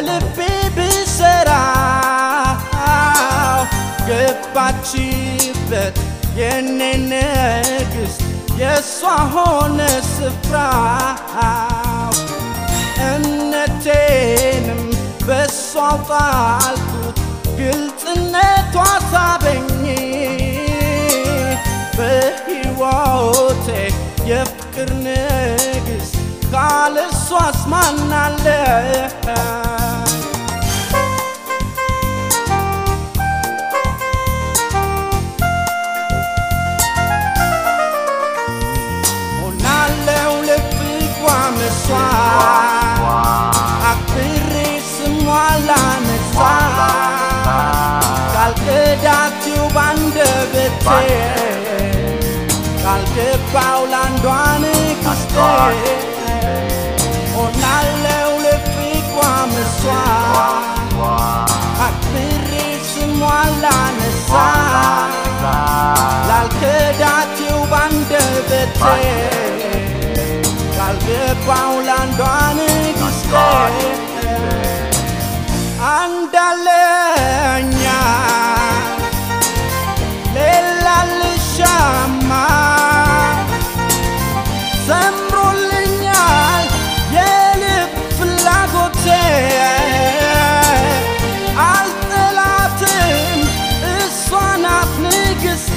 በልቤ ብሰራው ገባችበት የኔ ንግሥት የእሷ ሆነ ስፍራው እምነቴንም በእሷ ጣልኩት ግልጽነቷ ሳበኝ በሕይወቴ የፍቅር ንግሥት ካለ እሷ አስማናለሁ ሆናለው ለፍቅሯ መስዋዕት አክብሬ ስሟን ላነሳ ካልከዳችው ባንደበቴ ካልገባው ላንዷ ንግሥቴ ሆናለው ለፍቅሯ መስዋዕት አክብሬ ስሟን ላነሳ ላልከዳችው ባንደበቴ ካልገባው ላንዷ ንግሥቴ አንዳለኛ ሌላ ልሻማ ዘምሮልኛል የልብ ፍላጎቴ አልጠላትም እሷ ናት ንግሥቴ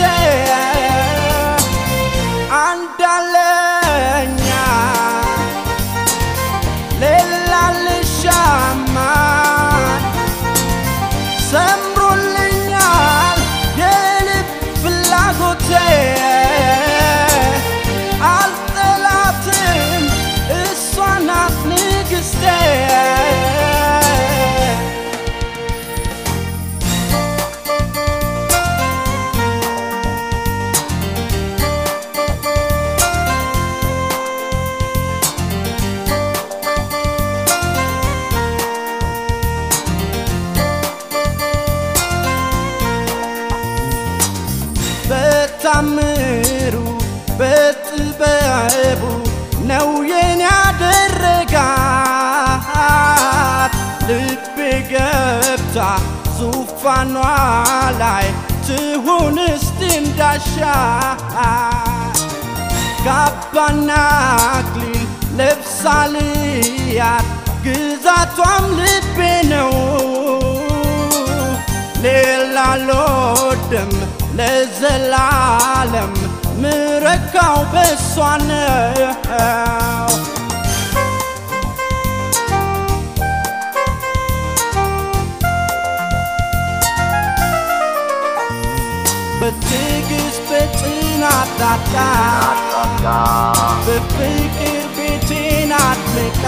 አንዳለኛ ሌላ ልሻማ ሰምሮልኛል የልብ ፍላጎቴ አልጠላትም እሷ ናት ንግሥቴ በታምሩ በጥበቡ ነው የኔ ያደረጋት ልቤ ገብታ ዙፋኗ ላይ ትሁን እስቲ እንዳሻት ካባና አክሊል ለብሳልያት ግዛቷም ልቤ ነው ሌላ አልወድም ለዘላለም ምረካው በሷ ነው በትዕግስት በጽናት ታታ በፍቅር ቤቴን አድምቃ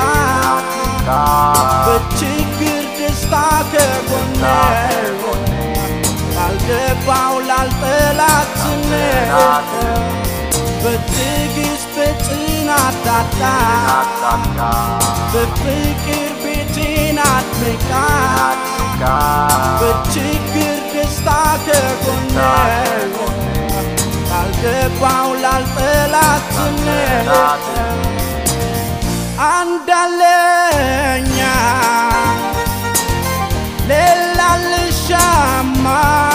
በችግር ደስታ ከጎኔ ላልገባው ላልጠላት ስሜት በትዕግስት በጽናት ታታ በፍቅር ቤቴን አድምቃ በችግር ደስታ ከጎኔ ላልገባው ላልጠላት ስሜት አንዳለኛ ሌላ ልሻማ